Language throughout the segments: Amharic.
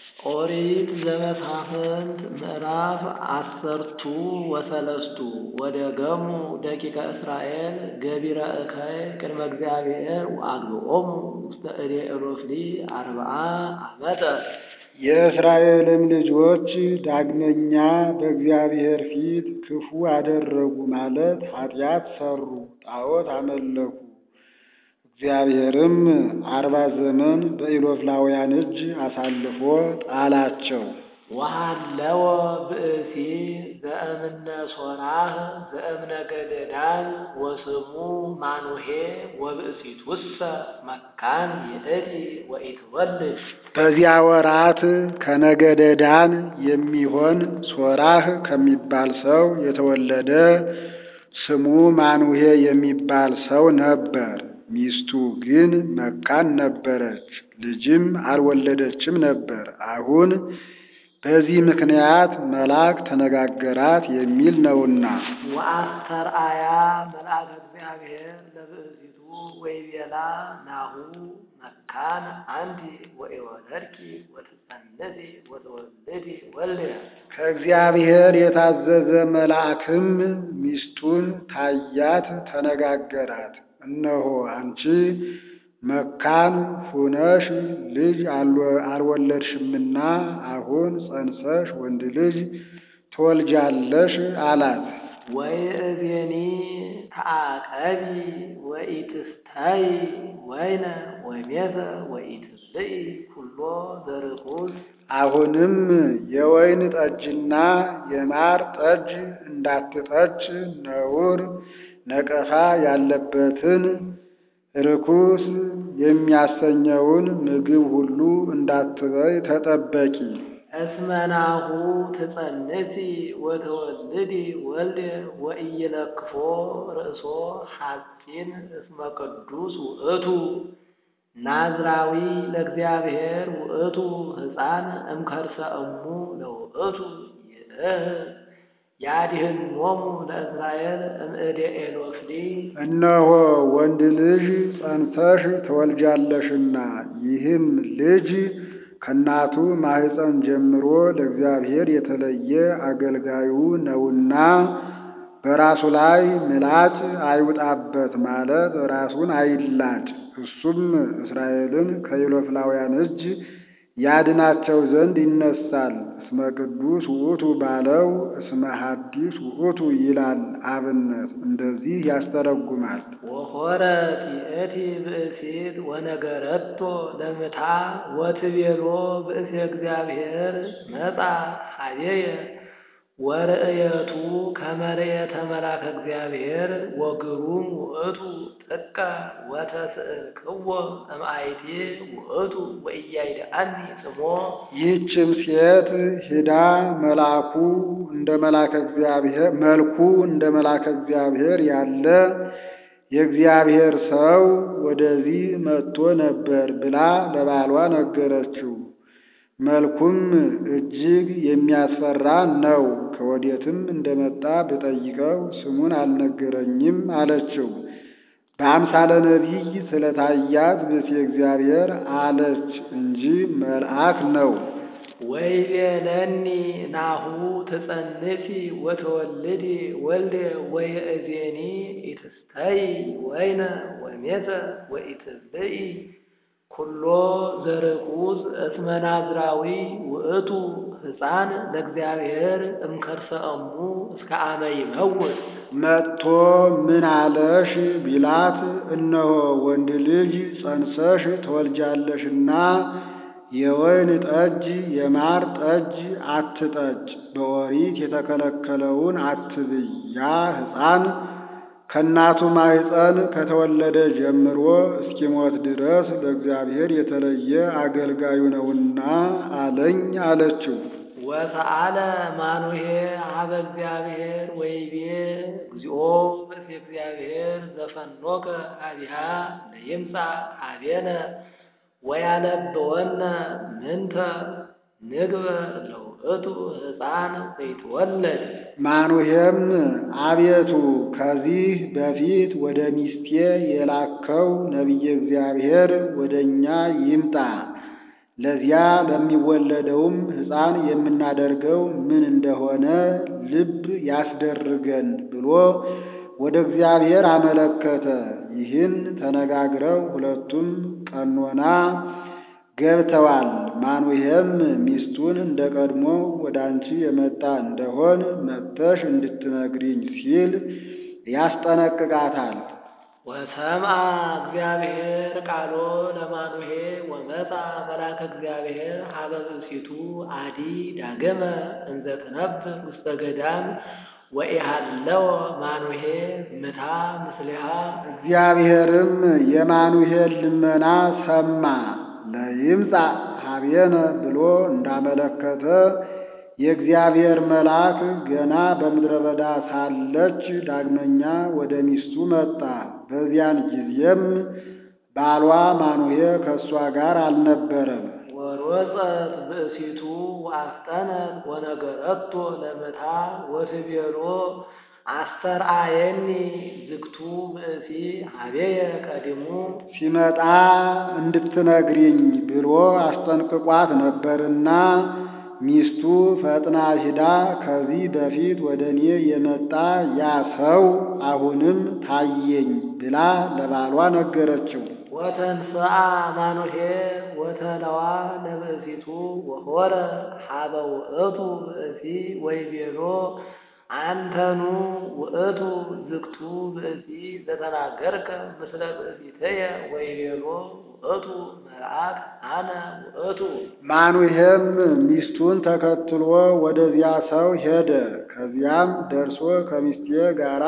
ኦሪት ዘመሳፍንት ምዕራፍ አሰርቱ ወሰለስቱ ወደገሙ ደቂቀ እስራኤል ገቢረ እከይ ቅድመ እግዚአብሔር ወአግብኦሙ ውስተ እዴ ኤሎፍሊ አርብዓ ዓመተ። የእስራኤልም ልጆች ዳግመኛ በእግዚአብሔር ፊት ክፉ አደረጉ ማለት ኃጢአት ሠሩ፣ ጣዖት አመለኩ። እግዚአብሔርም አርባ ዘመን በኢሎፍላውያን እጅ አሳልፎ ጣላቸው። ወሃለወ ብእሲ ዘእምነ ሶራህ ዘእምነገደ ዳን ወስሙ ማኑሄ ወብእሲቱሰ መካን ይእቲ ወኢትወልድ። በዚያ ወራት ከነገደ ዳን የሚሆን ሶራህ ከሚባል ሰው የተወለደ ስሙ ማኑሄ የሚባል ሰው ነበር። ሚስቱ ግን መካን ነበረች፣ ልጅም አልወለደችም ነበር። አሁን በዚህ ምክንያት መልአክ ተነጋገራት የሚል ነውና። ወአስተርአያ መልአከ እግዚአብሔር ለብእሲቱ ወይቤላ ናሁ መካን አንቲ ወኢወለድኪ ወትጸንሲ ወትወልዲ ወልደ። ከእግዚአብሔር የታዘዘ መልአክም ሚስቱን ታያት፣ ተነጋገራት። እነሆ አንቺ መካን ሁነሽ ልጅ አልወለድሽምና አሁን ጸንሰሽ ወንድ ልጅ ትወልጃለሽ አላት። ወይእዜኒ ተአቀቢ ወኢትስታይ ወይነ ወሜተ ወኢትብልዒ ኩሎ ዘርኩስ። አሁንም የወይን ጠጅና የማር ጠጅ እንዳትጠጭ ነውር ነቀፋ ያለበትን ርኩስ የሚያሰኘውን ምግብ ሁሉ እንዳትበይ ተጠበቂ። እስመናሁ ትጸንሲ ወተወልዲ ወልደ ወኢይለክፎ ርእሶ ሐጺን እስመ ቅዱስ ውእቱ ናዝራዊ ለእግዚአብሔር ውእቱ ሕፃን እምከርሰ እሙ ለውእቱ ይእህ ያድኅኖሙ ለእስራኤል እምእደ ኤሎፍሊ። እነሆ ወንድ ልጅ ጸንሰሽ ትወልጃለሽና ይህም ልጅ ከእናቱ ማኅፀን ጀምሮ ለእግዚአብሔር የተለየ አገልጋዩ ነውና በራሱ ላይ ምላጭ አይውጣበት ማለት ራሱን አይላጭ። እሱም እስራኤልን ከኢሎፍላውያን እጅ ያድናቸው ዘንድ ይነሳል። እስመ ቅዱስ ውእቱ ባለው እስመ ሐዲስ ውእቱ ይላል አብነት እንደዚህ ያስተረጉማል። ወሖረት ይእቲ ብእሲት ወነገረቶ ለምታ ወትቤሎ ብእሲ እግዚአብሔር መጻ ኀቤየ ወርእየቱ ከመ ርእየተ መልአከ እግዚአብሔር ወግሩም ውእቱ ጥቀ ወተስእልክዎ እምአይቴ ውእቱ ወኢያይድአኒ ጽሞ። ይህችም ሴት ሂዳ መልአኩ እንደ መልአከ እግዚአብሔር መልኩ እንደ መልአከ እግዚአብሔር ያለ የእግዚአብሔር ሰው ወደዚህ መጥቶ ነበር ብላ ለባሏ ነገረችው። መልኩም እጅግ የሚያስፈራ ነው። ከወዴትም እንደመጣ ብጠይቀው ስሙን አልነገረኝም አለችው። በአምሳለ ነቢይ ስለታያት ብእሲ እግዚአብሔር አለች እንጂ መልአክ ነው። ወይቤለኒ ናሁ ትጸንሲ ወተወልዲ ወልደ ወይእዜኒ ኢትስተይ ወይነ ወሜተ ወኢትብልዒ ኩሎ ዘርኩስ እስመ ናዝራዊ ውእቱ ሕፃን ለእግዚአብሔር እምከርሰ እሙ እስከ አመ ይመውት። መጥቶ ምን አለሽ ቢላት፣ እነሆ ወንድ ልጅ ጸንሰሽ ትወልጃለሽና የወይን ጠጅ የማር ጠጅ አትጠጭ፣ በኦሪት የተከለከለውን አትብይ። ያ ሕፃን ከእናቱ ማኅፀን ከተወለደ ጀምሮ እስኪሞት ድረስ ለእግዚአብሔር የተለየ አገልጋዩ ነውና አለኝ አለችው። ወሰአለ ማኑሄ ሀበ እግዚአብሔር ወይቤ እግዚኦ ብእሲ እግዚአብሔር ዘፈኖከ ኀቤሃ ለይምጻእ ኀቤነ ወያለብወነ ምንተ ንግበር ለውእቱ ሕፃን ዘይትወለድ። ማኑሄም አቤቱ ከዚህ በፊት ወደ ሚስቴ የላከው ነቢየ እግዚአብሔር ወደ እኛ ይምጣ፣ ለዚያ ለሚወለደውም ሕፃን የምናደርገው ምን እንደሆነ ልብ ያስደርገን ብሎ ወደ እግዚአብሔር አመለከተ። ይህን ተነጋግረው ሁለቱም ቀኖና ገብተዋል። ማኑሄም ሚስቱን እንደ ቀድሞ ወደ አንቺ የመጣ እንደሆን መጥተሽ እንድትነግሪኝ ሲል ያስጠነቅቃታል። ወሰምዐ እግዚአብሔር ቃሎ ለማኑሄ ወመጣ መልአከ እግዚአብሔር ሀበ ብእሲቱ አዲ ዳገመ እንዘ ትነብር ውስተ ገዳም ወኢሃለወ ማኑሄ ምታ ምስሊሃ እግዚአብሔርም የማኑሄን ልመና ሰማ። ለይምጻእ ሀቤነ ብሎ እንዳመለከተ የእግዚአብሔር መልአክ ገና በምድረ በዳ ሳለች ዳግመኛ ወደ ሚስቱ መጣ። በዚያን ጊዜም ባሏ ማኑሄ ከእሷ ጋር አልነበረም። ወሮፀት ብእሲቱ ወአስጠነት ወነገረቶ ለምታ ወትቤሎ አስተርአየኒ ዝግቱ ብእሲ ሀቤየ ቀዲሙ ሲመጣ እንድትነግሪኝ ብሎ አስጠንቅቋት ነበርና ሚስቱ ፈጥና ሂዳ ከዚህ በፊት ወደ እኔ የመጣ ያ ሰው አሁንም ታየኝ ብላ ለባሏ ነገረችው። ወተንስአ ማኑሄ ወተለዋ ለብእሲቱ ወሆረ ሀበ ውእቱ ብእሲ ወይቤሎ አንተኑ ውእቱ ዝግቱ ብእሲ ዘተናገርከ ምስለ ብእሲትየ ወይቤሎ ውእቱ መልአክ አነ ውእቱ ማኑሄም ሚስቱን ተከትሎ ወደዚያ ሰው ሄደ። ከዚያም ደርሶ ከሚስቴ ጋራ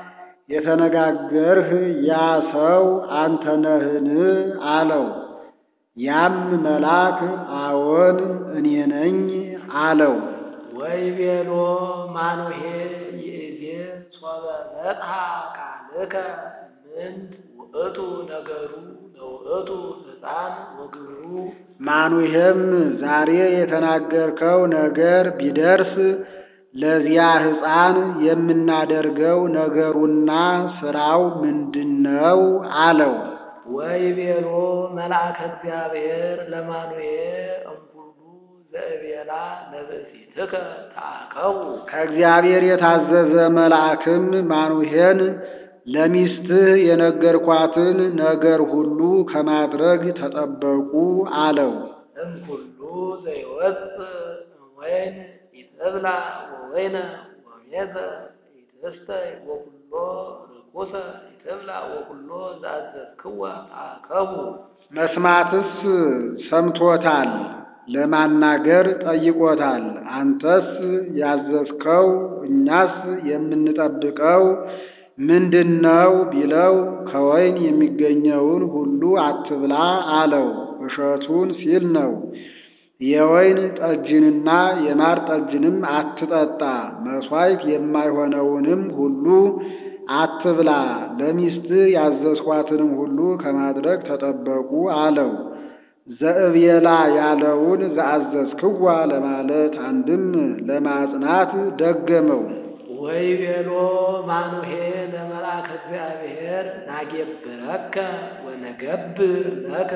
የተነጋገርህ ያ ሰው አንተ ነህን? አለው። ያም መልአክ አዎን እኔ ነኝ አለው። ወይቤሎ ማኑሄ ይእዜ ሶበ መጽሐ ቃልከ ምንት ውእቱ ነገሩ ለውእቱ ሕፃን ወግብሩ ማኑሄም ዛሬ የተናገርከው ነገር ቢደርስ ለዚያ ሕፃን የምናደርገው ነገሩና ስራው ምንድነው? አለው። ወይቤሎ መልአከ እግዚአብሔር ለማኑሄ እምኩሉ ዘእቤላ ለብእሲትከ ተአከቡ ከእግዚአብሔር የታዘዘ መልአክም ማኑሄን ለሚስትህ የነገርኳትን ነገር ሁሉ ከማድረግ ተጠበቁ አለው። እምኩሉ ዘይወፅእ እምወይን ኢትብላ ወወይነ ወሜዘ ኢትስተይ ወኩሎ ርኩሰ ኢትብላ ወኩሎ ዘአዘዝክዋ ተአከቡ መስማትስ ሰምቶታል፣ ለማናገር ጠይቆታል። አንተስ ያዘዝከው እኛስ የምንጠብቀው ምንድነው ቢለው ከወይን የሚገኘውን ሁሉ አትብላ አለው። እሸቱን ሲል ነው። የወይን ጠጅንና የማር ጠጅንም አትጠጣ፣ መሥዋዕት የማይሆነውንም ሁሉ አትብላ፣ ለሚስትህ ያዘዝኳትንም ሁሉ ከማድረግ ተጠበቁ አለው። ዘእብየላ ያለውን ዘአዘዝክዋ ለማለት አንድም ለማጽናት ደገመው። ወይቤሎ ማኑሄ ለመልአከ እግዚአብሔር ናጌብረከ ወነገብር ለከ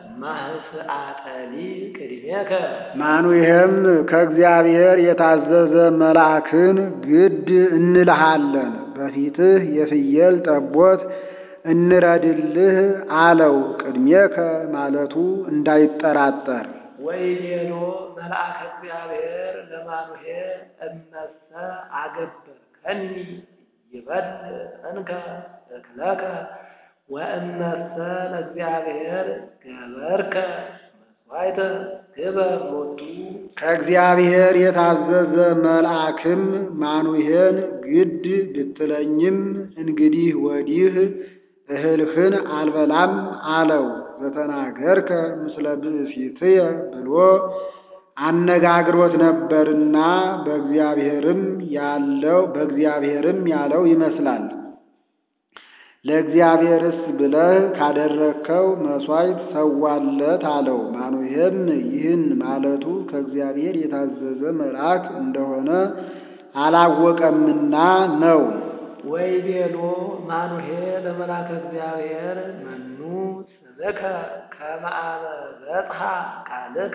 ማህስአጠሊ ቅድሜከ ማኑሄም ከእግዚአብሔር የታዘዘ መልአክን ግድ እንልሃለን፣ በፊትህ የፍየል ጠቦት እንረድልህ አለው። ቅድሜከ ማለቱ እንዳይጠራጠር ወይቤሎ መልአከ እግዚአብሔር ለማኑሄ እመሰ አገብርከኒ ይበል እንከ እክለከ ወእመሰ ለእግዚአብሔር ገበርከ መስዋዕተ ግበር ሎቱ ከእግዚአብሔር የታዘዘ መልአክም ማኑሄን ግድ ብትለኝም እንግዲህ ወዲህ እህልህን አልበላም አለው። ዘተናገርከ ምስለ ብእሲትየ ብሎ አነጋግሮት ነበርና በእግዚአብሔርም ያለው በእግዚአብሔርም ያለው ይመስላል። ለእግዚአብሔርስ ብለህ ካደረግከው መሥዋዕት ሰዋለት አለው። ማኑሄም ይህን ማለቱ ከእግዚአብሔር የታዘዘ መልአክ እንደሆነ አላወቀምና ነው። ወይቤሎ ማኑሄ ለመልአከ እግዚአብሔር መኑ ስምከ ከመ አመ በጽሐ ቃልከ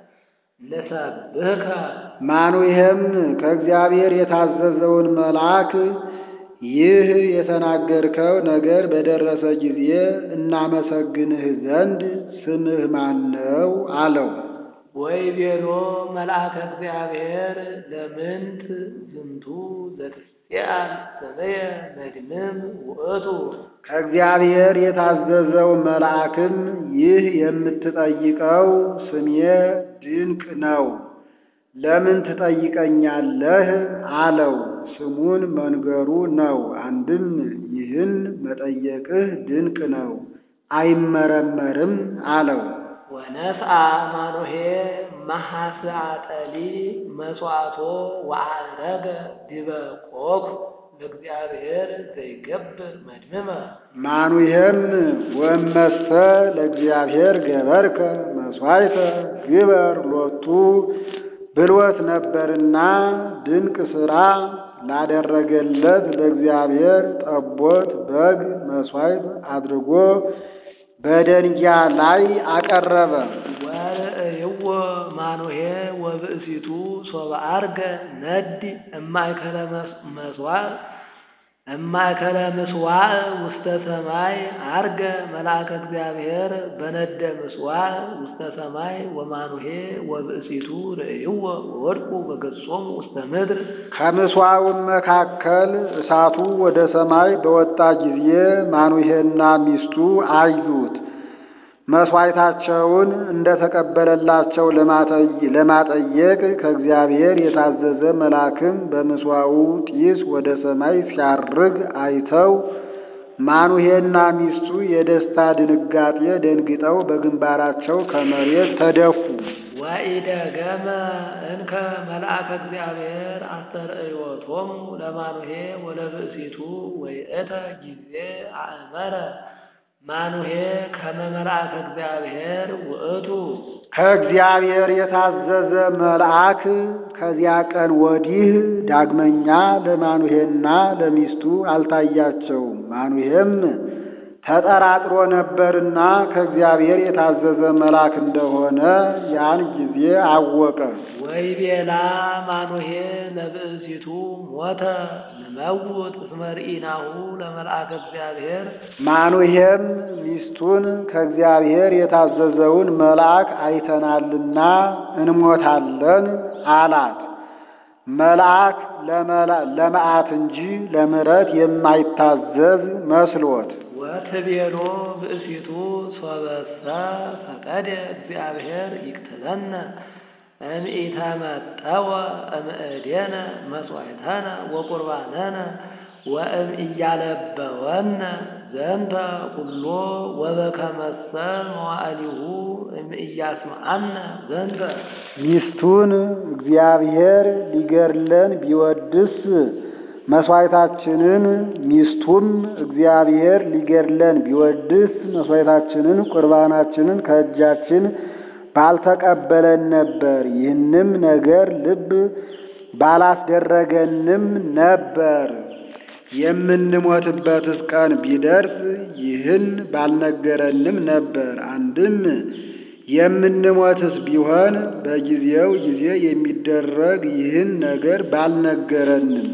ንሰብህከ ማኑሄም ከእግዚአብሔር የታዘዘውን መልአክ ይህ የተናገርከው ነገር በደረሰ ጊዜ እናመሰግንህ ዘንድ ስምህ ማን ነው? አለው። ወይቤሎ መልአከ እግዚአብሔር ለምንት ዝንቱ ዘትስአል ስምየ መድንም ውእቱ ከእግዚአብሔር የታዘዘው መልአክም ይህ የምትጠይቀው ስሜ ድንቅ ነው፣ ለምን ትጠይቀኛለህ? አለው። ስሙን መንገሩ ነው። አንድም ይህን መጠየቅህ ድንቅ ነው፣ አይመረመርም አለው። ወነስአ ማኖሄ መሐስአጠሊ መሥዋዕቶ ወዐረገ ዲበ ቆኩ ለእግዚአብሔር ዘይገብር መድምመ ማኑሄም ወመሰ ለእግዚአብሔር ገበርከ መሥዋዕተ ግበር ሎቱ ብልወት ነበርና ድንቅ ሥራ ላደረገለት ለእግዚአብሔር ጠቦት በግ መሥዋዕት አድርጎ በደንጊያ ላይ አቀረበ። ወርእይዎ ማኑሄ ወብእሲቱ ሶበ ዐርገ ነድ እማእከለ መስዋዕ እማእከለ ምስዋዕ ውስተ ሰማይ ዐርገ መልአከ እግዚአብሔር በነደ ምስዋዕ ውስተ ሰማይ ወማኑሄ ወብእሲቱ ርእይዎ ወወድቁ በገጾሙ ውስተ ምድር ከምስዋዕም መካከል እሳቱ ወደ ሰማይ በወጣ ጊዜ ማኑሄና ሚስቱ አዩት። መሥዋዕታቸውን እንደተቀበለላቸው ለማጠየቅ ከእግዚአብሔር የታዘዘ መልአክም በምስዋዑ ጢስ ወደ ሰማይ ሲያርግ አይተው ማኑሄና ሚስቱ የደስታ ድንጋጤ ደንግጠው በግንባራቸው ከመሬት ተደፉ። ወኢደገመ እንከ መልአከ እግዚአብሔር አስተርእዮቶሙ ለማኑሄ ወለብእሲቱ ወይእተ ጊዜ አእመረ ማኑሄ ከመ መልአከ እግዚአብሔር ውእቱ ከእግዚአብሔር የታዘዘ መልአክ ከዚያ ቀን ወዲህ ዳግመኛ ለማኑሄና ለሚስቱ አልታያቸውም። ማኑሄም ተጠራጥሮ ነበርና ከእግዚአብሔር የታዘዘ መልአክ እንደሆነ ያን ጊዜ አወቀ። ወይቤላ ማኑሄ ለብእሲቱ ሞተ ንመውት እስመ ርኢናሁ ለመልአከ እግዚአብሔር ማኑሄም ሚስቱን ከእግዚአብሔር የታዘዘውን መልአክ አይተናልና እንሞታለን አላት። መልአክ ለመዓት እንጂ ለምሕረት የማይታዘዝ መስሎት ወትቤሎ ብእሲቱ ሶበሰ ፈቀደ እግዚአብሔር ይቅትለነ እምኢተመጠወ እምእዴነ መሥዋዕተነ ወቁርባነነ ወእም እያለበወነ ዘንተ ኩሎ ወበከመሰ መዋዕሊሁ እም እያስማአነ ዘንተ ሚስቱን እግዚአብሔር ሊገድለን ቢወድስ መስዋዕታችንን ሚስቱም እግዚአብሔር ሊገድለን ቢወድስ መስዋዕታችንን ቁርባናችንን ከእጃችን ባልተቀበለን ነበር። ይህንም ነገር ልብ ባላስደረገንም ነበር። የምንሞትበትስ ቀን ቢደርስ ይህን ባልነገረንም ነበር። አንድም የምንሞትስ ቢሆን በጊዜው ጊዜ የሚደረግ ይህን ነገር ባልነገረንም።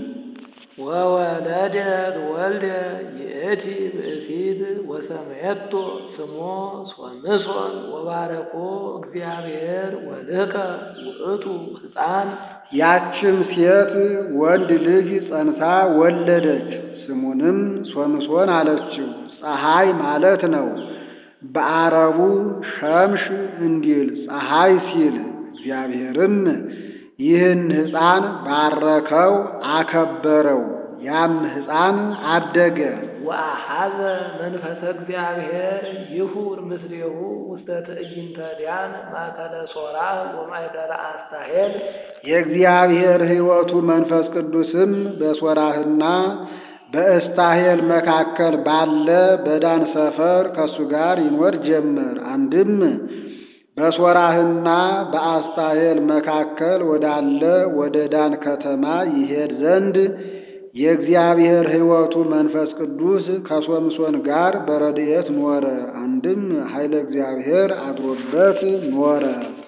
ወወለደት ወልደ ይእቲ ብእሲት ወሰመየቶ ስሞ ሶምሶን ወባረኮ እግዚአብሔር ወልከ ውእቱ ሕፃን ያችም ሴት ወንድ ልጅ ጸንሳ ወለደች። ስሙንም ሶምሶን አለችው። ፀሐይ ማለት ነው። በአረቡ ሸምሽ እንዲል ፀሐይ ሲል እግዚአብሔርም ይህን ሕፃን ባረከው፣ አከበረው። ያም ሕፃን አደገ። ወአሐዘ መንፈሰ እግዚአብሔር ይሁር ምስሌሁ ውስተ ትዕይንተ ዲያን ማእከለ ሶራህ ወማእከለ አስታሄል የእግዚአብሔር ሕይወቱ መንፈስ ቅዱስም በሶራህና በእስታሄል መካከል ባለ በዳን ሰፈር ከእሱ ጋር ይኖር ጀመር። አንድም በሶራህና በአስታሄል መካከል ወዳለ ወደ ዳን ከተማ ይሄድ ዘንድ የእግዚአብሔር ሕይወቱ መንፈስ ቅዱስ ከሶምሶን ጋር በረድኤት ኖረ። አንድም ኃይለ እግዚአብሔር አድሮበት ኖረ።